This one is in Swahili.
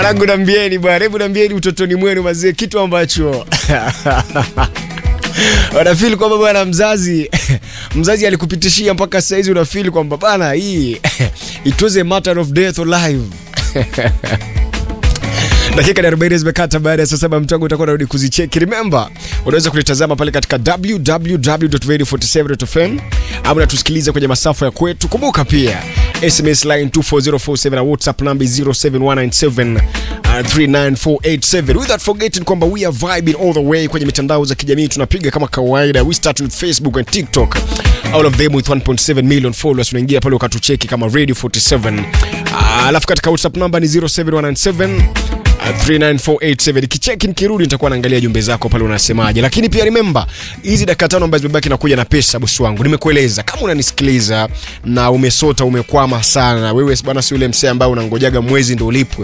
Rangu nambieni bwana, hebu nambieni utotoni mwenu mazee, kitu ambacho wanafili kwamba bwana mzazi mzazi alikupitishia mpaka saizi unafili kwamba bana hii it was a matter of death or life dakika 40 zimekata baada ya saa saba mtango utakuwa narudi kuzicheki remember unaweza kulitazama pale katika www.radio47.fm au unatusikiliza kwenye masafa ya kwetu kumbuka pia sms line 24047 na whatsapp number 07197 39487 without forgetting kwamba we are vibing all the way kwenye mitandao za kijamii tunapiga kama kawaida we start with facebook and tiktok all of them with 1.7 million followers unaingia pale ukatucheki kama radio 47 alafu katika whatsapp number ni 07197 39487 kicheki nikirudi nitakuwa naangalia jumbe zako pale unasemaje lakini pia remember hizi dakika tano ambazo zimebaki nakuja na pesa bosi wangu nimekueleza kama unanisikiliza na umesota umekwama sana wewe bwana si yule msee ambaye unangojaga mwezi ndo ulipwe